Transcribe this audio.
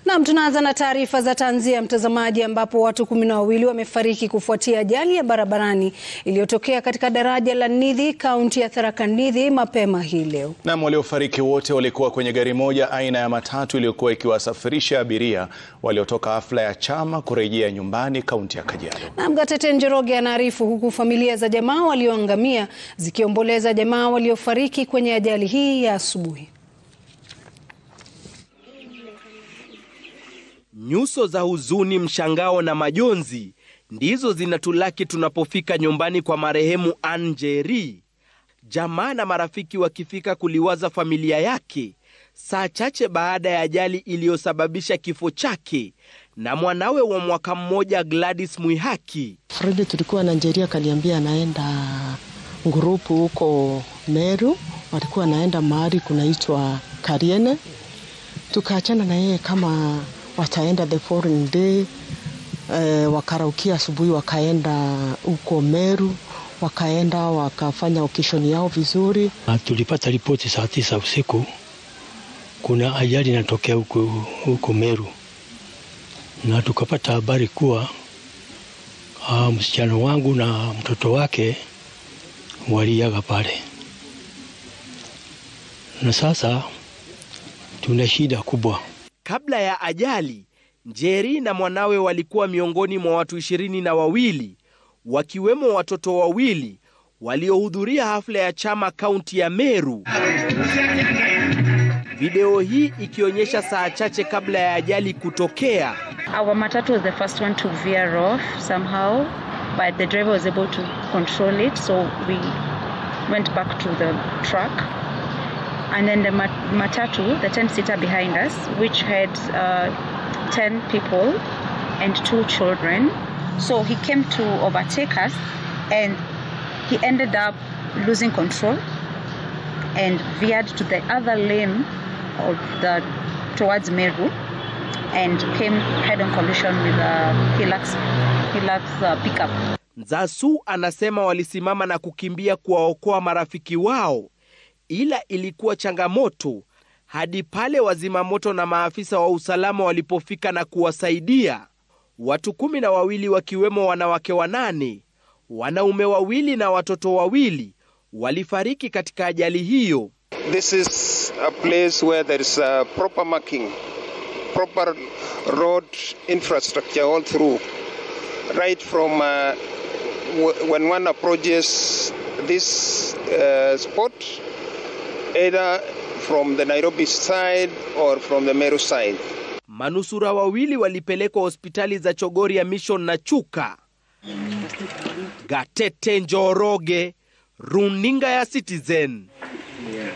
Naam, tunaanza na taarifa za tanzia mtazamaji, ambapo watu kumi na wawili wamefariki kufuatia ajali ya barabarani iliyotokea katika daraja la Nithi, kaunti ya Tharaka Nithi mapema hii leo. Naam, waliofariki wote walikuwa kwenye gari moja aina ya matatu iliyokuwa ikiwasafirisha abiria waliotoka hafla ya chama kurejea nyumbani kaunti ya Kajiado. Naam, Gatete Njoroge anaarifu, huku familia za jamaa walioangamia zikiomboleza jamaa waliofariki kwenye ajali hii ya asubuhi. Nyuso za huzuni, mshangao na majonzi ndizo zinatulaki tunapofika nyumbani kwa marehemu Ann Njeri. Jamaa na marafiki wakifika kuliwaza familia yake saa chache baada ya ajali iliyosababisha kifo chake na mwanawe wa mwaka mmoja Gladys Mwihaki. Fredi tulikuwa na Njeri akaniambia anaenda ngurupu huko Meru, walikuwa anaenda mahali kunaitwa Kariene. Tukaachana na yeye kama wataenda the following day eh, wakaraukia asubuhi, wakaenda huko Meru, wakaenda wakafanya okeshoni yao vizuri. Tulipata ripoti saa tisa usiku kuna ajali inatokea huko huko Meru, na tukapata habari kuwa uh, msichana wangu na mtoto wake waliaga pale, na sasa tuna shida kubwa. Kabla ya ajali, Njeri na mwanawe walikuwa miongoni mwa watu ishirini na wawili wakiwemo watoto wawili waliohudhuria hafla ya chama kaunti ya Meru. Video hii ikionyesha saa chache kabla ya ajali kutokea. Our matatu was the first one to veer off somehow, but the driver was able to control it, so we went back to the truck. And then the mat- matatu, the 10 seater behind us, which had uh, 10 people and two children. So he came to overtake us and he ended up losing control and veered to the other lane of the towards Meru and came head-on collision with a Hilux, Hilux uh, pickup. Nzasu anasema walisimama na kukimbia kuwaokoa marafiki wao, ila ilikuwa changamoto hadi pale wazimamoto na maafisa wa usalama walipofika na kuwasaidia. Watu kumi na wawili wakiwemo wanawake wanane, wanaume wawili na watoto wawili walifariki katika ajali hiyo. This is a place where there is a proper marking, proper road infrastructure all through, right from uh, w- when one approaches this uh, spot, either from the Nairobi side or from the Meru side. Manusura wawili walipelekwa hospitali za Chogoria Mission na Chuka. Gatete Njoroge, runinga ya Citizen.